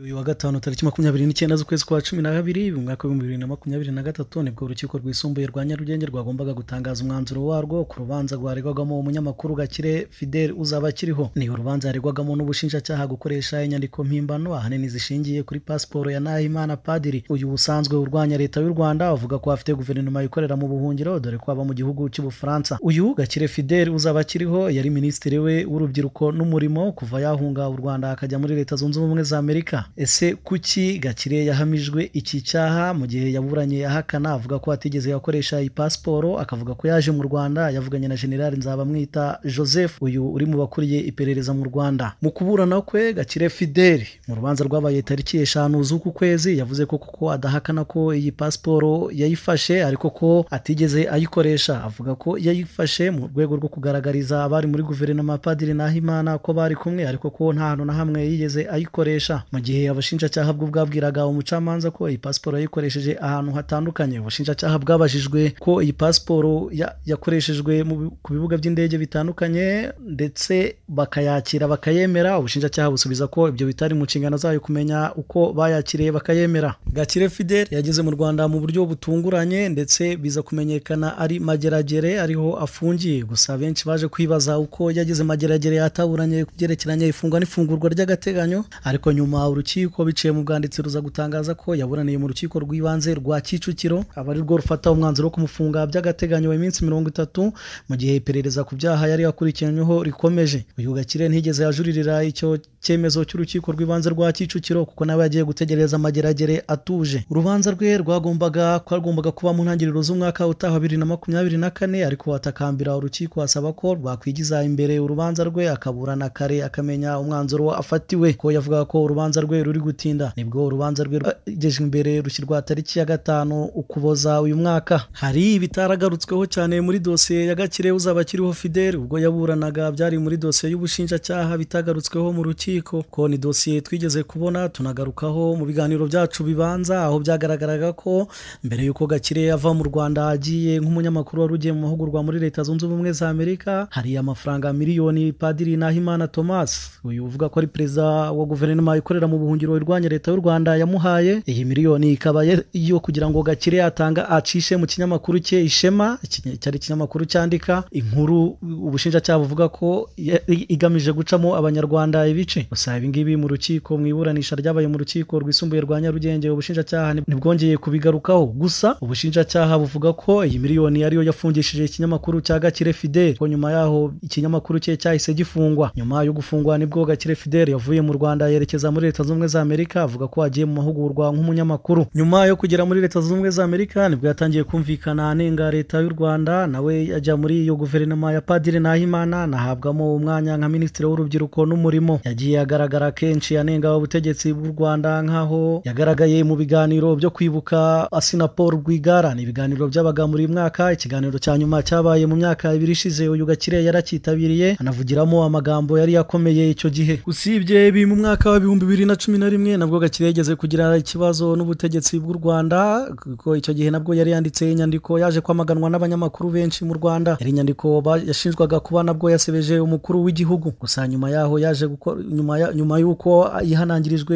uyu wa gatanu tariki makumyabiri n'icyenda z'ukwezi kwa cumi na kabiri mu mwaka w'ibihumbi bibiri na makumyabiri na gatatu nibwo urukiko rwisumbuye rwa nyarugenge rwagombaga gutangaza umwanzuro warwo ku rubanza rwaregwagamo umunyamakuru gakire fidel uzaba akiriho ni urubanza yaregwagamo n'ubushinjacyaha gukoresha inyandiko mpimbano ahanini zishingiye kuri pasiporo ya nahimana padiri uyu usanzwe urwanya leta y'u rwanda avuga ko afite guverinoma yikorera mu buhungiro dore ko aba mu gihugu cy'ubufaransa uyu gakire fidel uzaba akiriho yari minisitiri we w'urubyiruko n'umurimo kuva yahunga u rwanda akajya muri leta zunze ubumwe za amerika ese kuki gakire yahamijwe iki cyaha mu gihe yaburanye ahakana avuga ko atigeze yakoresha iyi pasiporo akavuga ko yaje mu rwanda yavuganye na generali nzabamwita joseph uyu uri mu bakuriye iperereza mu rwanda mu kuburana kwe gakire fideli mu rubanza rwabaye tariki eshanu z'uku kwezi yavuze ko kuko adahakana ko iyi pasiporo yayifashe ariko ko atigeze ayikoresha avuga ko yayifashe mu rwego rwo kugaragariza abari muri guverinoma padiri nahimana ko bari kumwe ariko ko nta hantu na hamwe yigeze ayikoresha mu gihe abashinjacyaha bwo bwabwiraga umucamanza ko iyi pasiporo yayikoresheje ahantu hatandukanye ubushinjacyaha bwabajijwe ko iyi pasiporo yakoreshejwe ku bibuga by'indege bitandukanye ndetse bakayakira bakayemera ubushinjacyaha busubiza ko ibyo bitari mu nshingano zayo kumenya uko bayakiriye bakayemera gakire fidel yageze mu rwanda mu buryo butunguranye ndetse biza kumenyekana ari mageragere ariho afungiye gusa benshi baje kwibaza uko yagize mageragere yataburanye ku byerekeranye ifungwa n'ifungurwa ry'agateganyo ariko nyuma urukiko biciye mu bwanditsi ruza gutangaza ko yaburaniye mu rukiko rw'ibanze rwa kicukiro aba ari rwo rufata umwanzuro wo kumufunga by'agateganyo iminsi mirongo itatu mu gihe iperereza ku byaha yari yakurikiranyeho rikomeje uyu gakire ntigeze yajuririra icyo cyemezo cy'urukiko rw'ibanze rwa kicukiro kuko nawe yagiye gutegereza amageragere atuje urubanza rwe rwagombaga rwagombaga kuba mu ntangiriro z'umwaka utaha bibiri na makumyabiri na kane ariko atakambira urukiko asaba ko rwakwigiza imbere urubanza rwe akaburana kare akamenya umwanzuro afatiwe ko yavuga ko urubanza rwe ruri gutinda nibwo urubanza rwe rwagejeje imbere rushyirwa tariki ya gatanu ukuboza uyu mwaka hari ibitaragarutsweho cyane muri dosiye ya gakire uzaba akiriho fidel ubwo yaburanaga byari muri dosiye y'ubushinjacyaha bitagarutsweho mu rukiko ko ni dosiye twigeze kubona tunagarukaho mu biganiro byacu bibanza aho byagaragaraga ko mbere y'uko gakire ava mu rwanda agiye nk'umunyamakuru wari ugiye mu mahugurwa muri leta zunze ubumwe za amerika hari amafaranga miliyoni padiri nahimana thomas uyu uvuga ko ari perezida wa guverinoma ikorera mu buhungiro irwanya leta y'u rwanda yamuhaye iyi miliyoni ikaba yo kugira ngo gakire yatanga acishe mu kinyamakuru cye ishema cyari ikinyamakuru cyandika inkuru ubushinjacyaha buvuga ko igamije gucamo abanyarwanda ibice gusa ibingibi mu rukiko mu iburanisha ryabaye mu rukiko rwisumbuye rwa nyarugenge ubushinjacyaha ntibwongeye kubigarukaho gusa ubushinjacyaha buvuga ko iyi miliyoni ariyo yafungishije ikinyamakuru cya gakire fidel ko nyuma yaho ikinyamakuru cye cyahise gifungwa nyuma yo gufungwa nibwo gakire fidel yavuye mu rwanda yerekeza muri leta zunze ubumwe za amerika avuga ko agiye mu mahugurwa nk'umunyamakuru nyuma yo kugera muri leta zunze ubumwe za amerika nibwo yatangiye kumvikana anenga leta y'u rwanda nawe ajya muri iyo guverinoma ya padiri nahimana nahabwamo umwanya nka minisitiri w'urubyiruko n'umurimo yagiye agaragara kenshi anenga ubutegetsi bw'u rwanda nk'aho yagaragaye mu biganiro byo kwibuka asina paul rwigara ni ibiganiro byabaga muri mwaka ikiganiro cya nyuma cyabaye mu myaka ibiri ishize uyu gakire yaracyitabiriye anavugiramo amagambo yari yakomeye icyo gihe usibye ibi mu mwaka wa bihumbi bibiri na cumi na rimwe nabwo gakire yageze kugira ikibazo n'ubutegetsi bw'u rwanda kuko icyo gihe nabwo yari yanditse inyandiko yaje kwamaganwa n'abanyamakuru benshi mu rwanda yari inyandiko yashinjwaga kuba nabwo yasebeje umukuru w'igihugu gusa nyuma yaho yaje gukora nyuma nyuma y'uko yihanangirijwe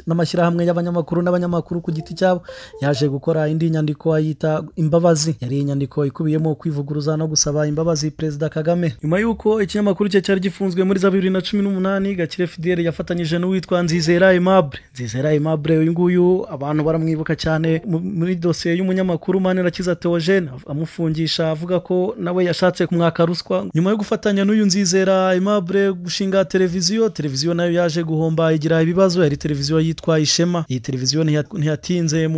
n'amashyirahamwe y'abanyamakuru n'abanyamakuru ku giti cyabo yaje gukora indi nyandiko ayita imbabazi yari inyandiko ikubiyemo kwivuguruza no gusaba imbabazi perezida kagame nyuma y'uko ikinyamakuru cye cyari gifunzwe muri za bibiri na cumi n'umunani gakire fideli yafatanyije n'uwitwa nzizera aimable nzizera aimable uyu nguyu abantu baramwibuka cyane muri dosiye y'umunyamakuru manirakiza theogene amufungisha avuga ko nawe yashatse kumwaka ruswa nyuma yo gufatanya n'uyu nzizera aimable gushinga televiziyo televiziyo nayo yaje guhomba igira ibibazo yari televiziyo yitwa ishema iyi televiziyo ntiyatinze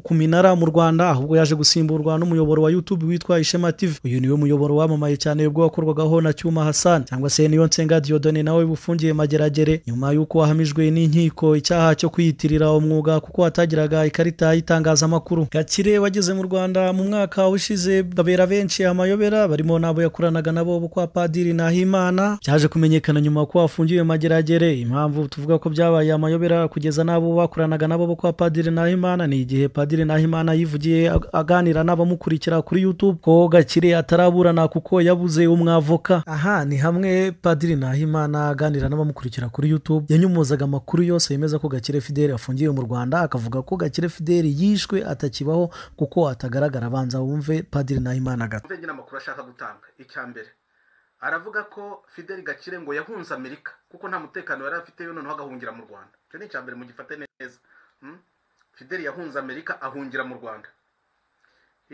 ku minara mu rwanda ahubwo yaje gusimburwa n'umuyoboro wa youtube witwa ishema tv uyu niwe muyoboro wamamaye cyane ubwo wakorwagaho na cyuma hasani cyangwa se niyo nsenga diodone nawe bufungiye mageragere nyuma y'uko wahamijwe n'inkiko icyaha cyo kwiyitirira umwuga kuko watagiraga ikarita y'itangazamakuru gakire wageze mu rwanda mu mwaka ushize babera benshi amayobera barimo n'abo yakoranaga nabo bo kwa padiri nahimana byaje kumenyekana nyuma ko wafungiwe mageragere impamvu tuvuga ko byabaye amayobera kugeza n'abo bakoranaga nabo bo kwa padiri nahimana ni igihe padiri nahimana yivugiye aganira n'abamukurikira kuri youtube ko gakire ataraburana kuko yabuze umwavoka aha ni hamwe padiri nahimana aganira n'abamukurikira kuri youtube yanyumuzaga amakuru yose yose yemeza ko Gakire Fidele afungiwe mu Rwanda akavuga ko Gakire Fidele yishwe atakibaho kuko atagaragara abanza wumve Padiri Nahimana gato nyine amakuru ashaka gutanga icya mbere aravuga ko fideli gakire ngo yahunze amerika kuko nta mutekano yari afite yo noneho agahungira mu rwanda icyo ni icya mbere mugifate neza Hmm? fideli yahunze amerika ahungira mu rwanda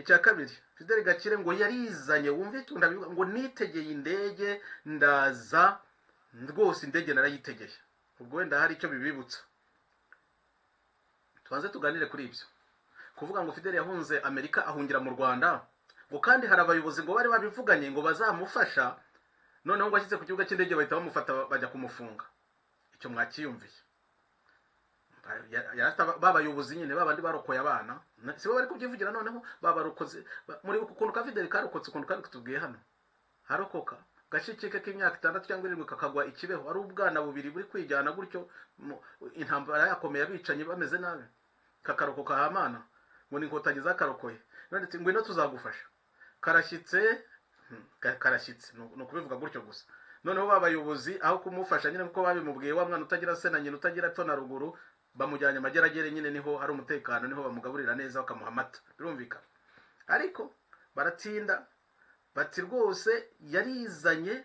icya kabiri fideli gakire ngo yarizanye wumve icyo ndabivuga ngo nitegeye indege ndaza rwose indege narayitegeye ubwo wenda hari icyo bibibutsa tubanze tuganire kuri ibyo kuvuga ngo fideli yahunze amerika ahungira mu rwanda ngo kandi hari abayobozi ngo bari babivuganye ngo bazamufasha noneho ngo ashyize ku kibuga cy'indege bahita bamufata bajya kumufunga icyo mwakiyumviye Ya- ya- ata- ba bayobozi nyine ba bandi barokoye abana na- si bo bari kubyivugira noneho babarokoze ba- muribuka ukuntu ka fideli karokotse ukuntu kari kutubwiye hano harokoka gashikike k'imyaka itandatu cyangwa irindwi kakagwa ikibeho ari ubwana bubiri buri kwijyana gutyo mu- intambara yakomeye abicanyi bameze nabi kakarokoka hamana ngo ni inkotanyi zakarokoye none ati ngwino tuzagufasha karashyitse hmm, ka- karashyitse ni ni ukubivuga gutyo gusa noneho ba bayobozi aho kumufasha nyine kuko babimubwiye wa mwana utagira se na nyina utagira epfo na ruguru bamujyanye amageragere nyine niho hari umutekano niho bamugaburira neza bakamuha amata birumvikana ariko baratinda bati rwose yarizanye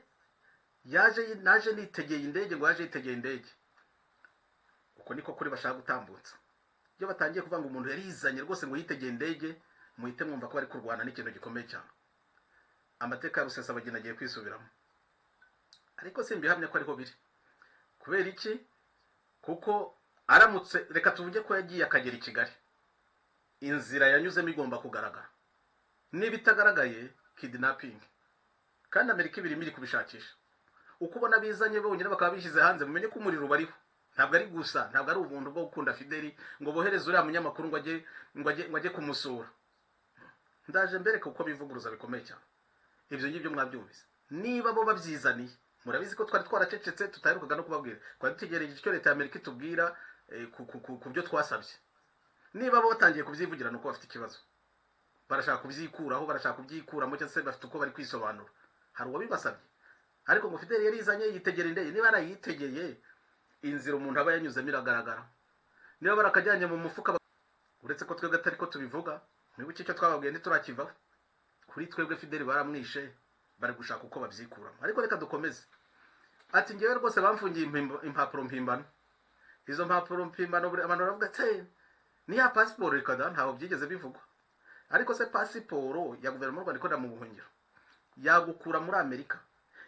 yaje naje nitegeye indege ngo yaje yitegeye indege uko niko kuri bashaka gutambutsa iyo batangiye kuvuga ngo umuntu yarizanye rwose ngo yitegeye indege muhite mwumva ko bari kurwana n'ikintu gikomeye cyane amateka ya rusesabagina agiye kwisubiramo ariko simbihamya ko ariho biri kubera iki kuko aramutse reka tuvuge ko yagiye akagera i kigali inzira yanyuzemo igomba kugaragara niba itagaragaye kidinapingi kandi amerika ibirimo iri kubishakisha uko ubona bizanye bonyine bakaba bishyize hanze mumenye ko umuriro ubariho ntabwo ari gusa ntabwo ari ubuntu bwo gukunda fideli ngo bohereze uriya munyamakuru ngo ajye ngo ajye ngo ajye kumusura ndaje mbereke uko bivuguruza bikomeye cyane ibyo ngibyo mwabyumvise niba bo babyizaniye murabizi ko twari twaracecetse tutaherukaga no kubabwira twari dutegereje icyo leta ya amerika itubwira eh, ku- ku- ku- ku byo twasabye niba bo batangiye kubyivugira ni uko bafite ikibazo barashaka kubyikuraho barashaka kubyikuramo cyangwa se bafite uko bari kwisobanura hari uwabibasabye ariko ngo fideli yarizanye yitegera indege niba yarayitegeye inzira umuntu aba yanyuzemo iragaragara niba barakajyanye mu mufuka ba- uretse ko twebwe atari ko tubivuga mwibuke icyo twababwiye ntiturakivaho kuri twebwe fideli baramwishe bari gushaka uko babyikuramo ariko reka dukomeze ati ngewe rwose bamfungiye impimba- impapuro mpimbano izo mpapuro mpimbano buri- abantu baravuga ati ni ya pasiporo reka da ntabwo byigeze bivugwa ariko se pasiporo ya guverinoma y'u rwanda ikorera mu buhungiro yagukura muri amerika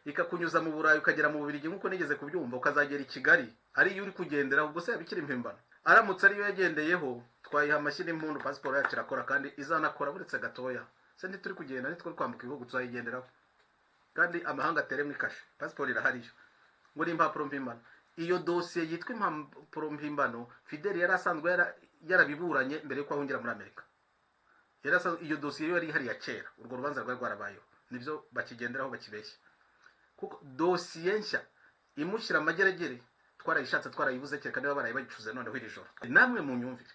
ikakunyuza mu burayi ukagera mu bubirigi nk'uko nigeze kubyumva ukazagera i kigali ariyo uri kugendera ubwo se yaba ikiri impimbano aramutse ariyo yagendeyeho twayiha amashyi n'impundu pasiporo yacu irakora kandi izanakora buretse gatoya se ntituri kugenda ntituri kwambuka ibihugu tuzayigenderaho kandi amahanga ateremo ikashe pasiporo irahariyo ngo ni impapuro mpimbano iyo dosiye yitwa impapuro mpimbano fideli yari asanzwe yara- yarabiburanye mbere yuko ahungira muri amerika yari asanzwe iyo dosiye yo yari ihari ya kera urwo rubanza rwari rwarabayeho nibyo bakigenderaho bakibeshya kuko dosiye nshya imushyira amageragere twarayishatse twarayibuze kereka niba baraye bayicuze noneho iri joro namwe mu myumvire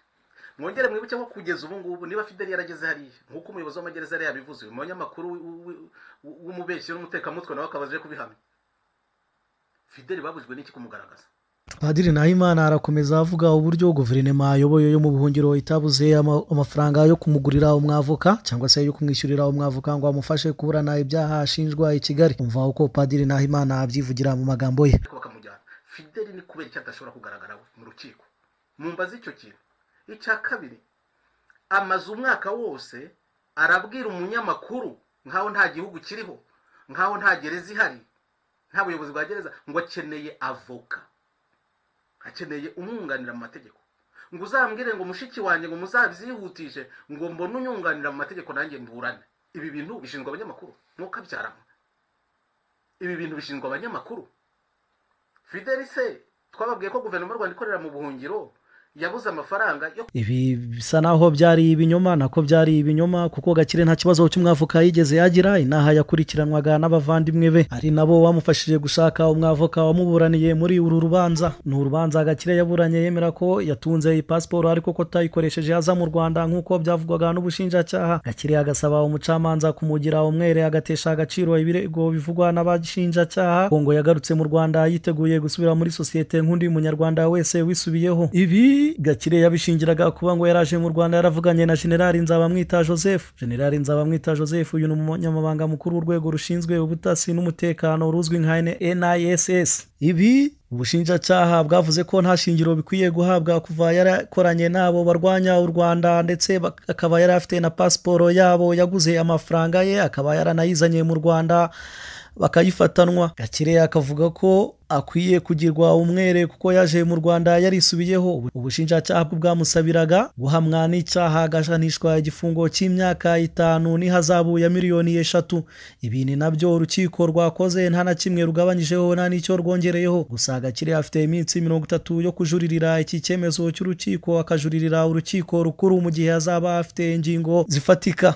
mwongere mwibuke ko kugeza ubu ngubu niba fideli yarageze hariya nk'uko umuyobozi w'amagereza yari yabivuze uyu munyamakuru w- w- w- w'umubeshyi n'umutekamutwe nawe akaba aje kubihamya fideli babujwe n'iki kumugaragaza Padiri Nahimana arakomeza avuga uburyo guverinoma ayoboye yo mu buhungiro itabuze ama- amafaranga yo kumugurira umwavoka cyangwa se yo kumwishyurira umwavoka ngo amufashe kuburana ibyaha ashinjwa i Kigali umva uko Padiri Nahimana abyivugira mu magambo ye ariko bakamujyana fideli ni kubera icyo adashobora kugaragara mu rukiko mu mbazi icyo kintu icya kabiri amaze umwaka wose arabwira umunyamakuru nk'aho nta gihugu kiriho nk'aho nta gereza ihari nta buyobozi bwa gereza ngo akeneye avoka akeneye umwunganira mu mategeko ngo uzambwire ngo mushiki wanjye ngo muzabyihutishe ngo mbone unyunganira mu mategeko nanjye mburane ibi bintu bishinzwe abanyamakuru ntukabyaramo ibi bintu bishinzwe abanyamakuru fideli se twababwiye ko guverinoma y'u rwanda ikorera mu buhungiro yabuze amafaranga yo ibi bisa naho byari ibinyoma nako byari ibinyoma kuko gakire nta kibazo cy'umwavoka yigeze yagira inaha yakurikiranwaga n'abavandimwe be ari nabo bamufashije gushaka umwavoka wamuburaniye muri uru rubanza ni urubanza gakire yaburanye yemera ko yatunze iyi pasiporo ariko ko atayikoresheje aza mu rwanda nk'uko byavugwaga n'ubushinjacyaha gakire agasaba umucamanza kumugira umwere agatesha agaciro ibirego bivugwa n'abashinjacyaha kongo yagarutse mu rwanda yiteguye gusubira muri sosiyete nk'undi munyarwanda wese wisubiyeho ibi gakire yabishingiraga kuba ngo yaraje mu rwanda yaravuganye na generali nzabamwita joseph generali nzabamwita joseph uyu ni umunyamabanga mukuru w'urwego rushinzwe ubutasi n'umutekano ruzwi nka niss ibi ubushinjacyaha bwavuze ko nta shingiro bikwiye guhabwa kuva yarakoranye n'abo barwanya u rwanda ndetse bak- akaba yari afite na pasiporo yabo yaguze amafaranga ye akaba yaranayizanye mu rwanda bakayifatanwa gakire akavuga ko akwiye kugirwa umwere kuko yaje mu rwanda yarisubiyeho Ubu- ubushinjacyaha bwo bwamusabiraga guhamwa n'icyaha agahanishwa igifungo cy'imyaka itanu n'ihazabu ya miliyoni eshatu ibi ni nabyo urukiko rwakoze nta na kimwe rugabanyijeho nta n'icyo rwongereyeho gusa gakire afite iminsi mirongo itatu yo kujuririra iki cyemezo cy'urukiko akajuririra urukiko rukuru mu gihe azaba afite ingingo zifatika